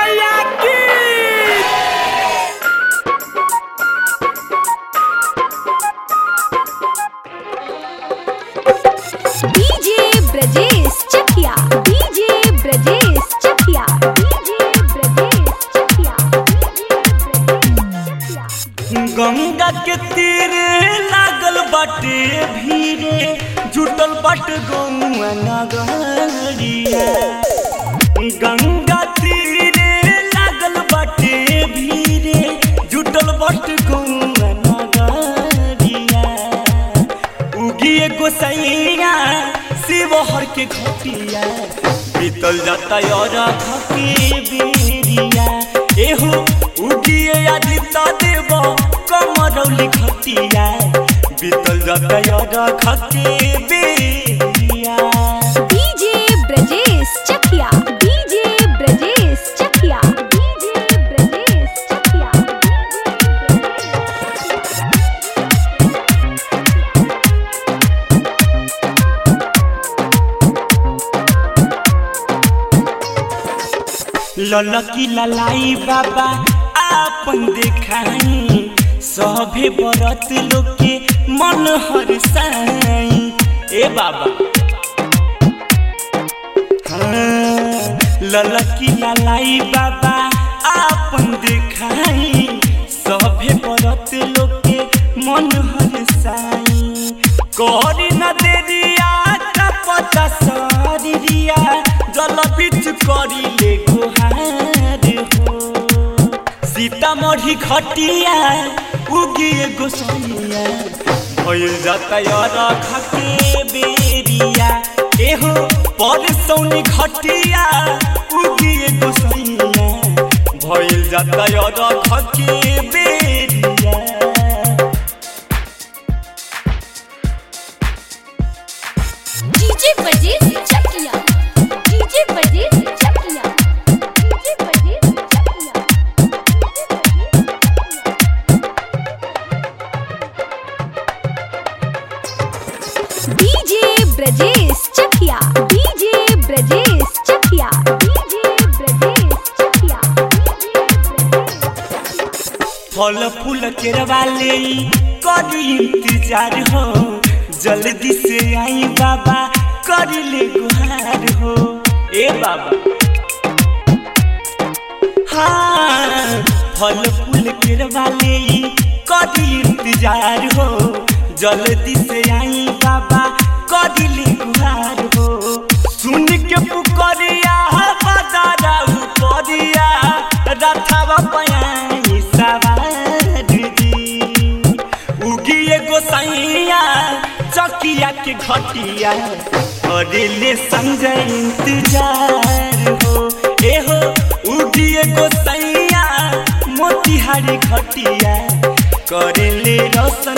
मैया की DJ Brajesh Chakiya DJ Brajesh Chakiya DJ Brajesh Chakiya Ganga के तीर लागल बाटे भीरे जुटल बाट गौआ नगरिया गंगा तीरे लागल बाटे भीरे जुटल बाट गौआ नगरिया उगिए गोसैया शिवहर के घटिया बीतल जाता और घके बेरिया एहो उगिए आदित्य देव कमरौली घटिया बीतल जाता और घके बेरिया DJ Brajesh Chakiya DJ Brajesh Chakiya DJ Brajesh Chakiya ललकी ललाई बाबा आपन देखाई सभे बरत लोग के मन हरसाई ए बाबा हाँ, ललकी ललाई बाबा आपन देखाई सभे बरत लोग के मन हरसाई करी न देरिया का पता सरिया जल बीच करी ले गुहार हो सीतामढ़ी खटिया उगिए गोसैया भइल जाता यार खके बेरिया एहो पर सौनी खटिया उगिए गोसैया भइल जाता यार खके बेरिया DJ Brajesh Chakiya DJ Brajesh Chakiya DJ Brajesh Chakiya DJ Brajesh Chakiya DJ Brajesh Chakiya DJ Brajesh Chakiya फल फूल केरवा ले करी इंतजार हो जल्दी से आई बाबा करी ले गुहार हो ए बाबा हाँ फल फूल केरवा ले करी इंतजार हो जल्दी से आई बाबा करी ले गुहार हो सुन के पुकरिया बजारा उपरिया रथवा पयाई सवार जी उगिए गोसाइया चकिया के घटिया करेले संजय इंतजार हो एहो उगिए गोसाइया मोतिहारी घटिया करेले रोशन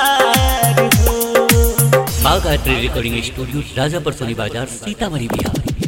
इंतजार हो Bagh art recording studio Rajapar Soni Bazar Sitamarhi Bihar